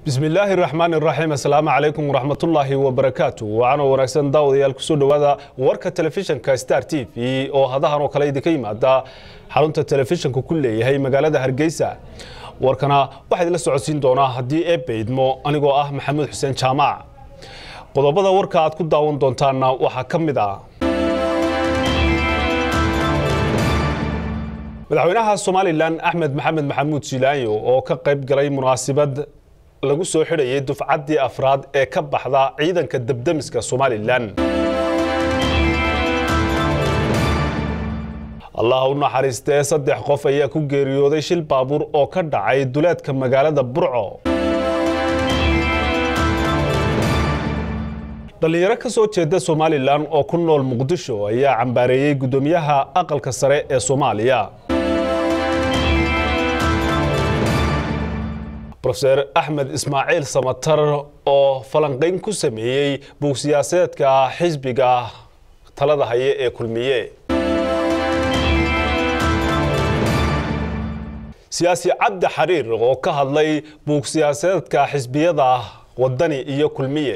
bismi illaahi raxmaan iraxiim assalaamu calaykum waraxmatullaahi wabarakaatu wacanoo wanaagsan daawadayaal kusoo dhowaada warka telefishinka star t v oo hadahan oo kale idinka yimaada xarunta telefishinka ku leeyahay magaalada hargeysa warkana waxaa idinla socodsiin doonaa haddii eebbe idmo anigoo ah maxamuud xuseen jaamac qodobada warka aad ku daawan doontaanna waxaa ka mid ah madaxweynaha somalilan axmed maxamed maxamuud jilaanyo oo ka qayb galay munaasabad lagu soo xidhayay dufcaddii afraad ee ka baxda ciidanka debdemiska somalilan allah u naxariistee saddex qof ayaa ku geeriyooday shil baabuur oo ka dhacay duleedka magaalada burco dhallinyaro ka soo jeeda somalilan oo ku nool muqdisho ayaa cambaareeyey guddoomiyaha aqalka sare ee soomaaliya rofeer axmed ismaaciil samatar oo falanqayn ku sameeyey buug siyaasadeedka xisbiga talada haye ee kulmiye siyaasi cabdi xariir oo ka hadlay buug siyaasadeedka xisbiyada wadani iyo kulmiye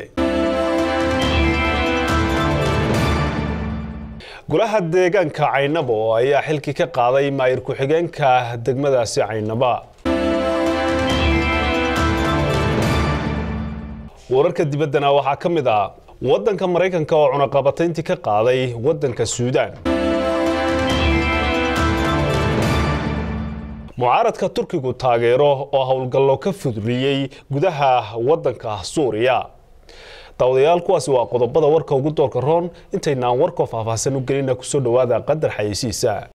golaha deegaanka caynabo ayaa xilkii ka qaaday maayir ku-xigeenka degmadaasi caynaba wararka dibaddana waxaa ka mid ah waddanka maraykanka oo cunaqabatayntii ka qaaday waddanka suudaan mucaaradka turkigu taageero oo howlgallo ka fudliyey gudaha waddanka suuriya daawadayaal kuwaasi waa qodobada warka ugu doorka roon intaynaan warkoo faahfaahsan u gelina kusoo dhowaada qadar xayeysiisa